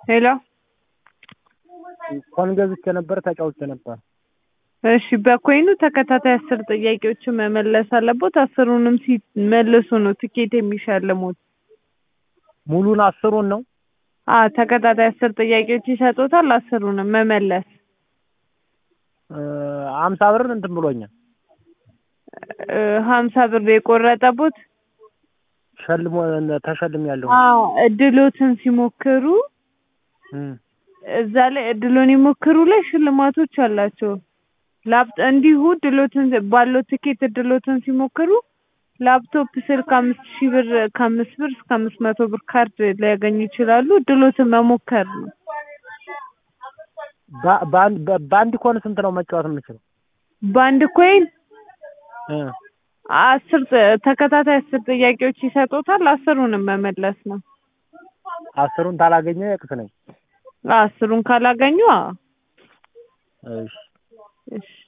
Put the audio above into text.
ሄሎ ኮን ገዝቼ ነበር ተጫውቼ ነበር። እሺ በኮይኑ ተከታታይ አስር ጥያቄዎችን መመለስ አለቦት። አስሩንም ሲመልሱ ነው ትኬት የሚሸልሙት። ሙሉን አስሩን ነው አ ተከታታይ አስር ጥያቄዎች ይሰጡታል። አስሩንም መመለስ አምሳ ብር እንትን ብሎኛል። እ ሀምሳ ብር የቆረጠቦት ሸልሞ ተሸልም ያለው አዎ እድሎትን ሲሞክሩ እዛ ላይ እድሎን ይሞክሩ ላይ ሽልማቶች አላቸው። ላፕ እንዲሁ እድሎትን ባለው ትኬት እድሎትን ሲሞክሩ ላፕቶፕ፣ ስልክ አምስት ሺህ ብር ከአምስት ብር እስከ አምስት መቶ ብር ካርድ ሊያገኙ ይችላሉ። እድሎትን መሞከር ነው። በአንድ ኮን ስንት ነው መጫወት የምችለው? በአንድ ኮይን እ አስር ጥ- ተከታታይ አስር ጥያቄዎች ይሰጡታል። አስሩንም መመለስ ነው። አስሩን ታላገኘ የቅስ ነኝ። አስሩን ካላገኙ አዎ እሺ እሺ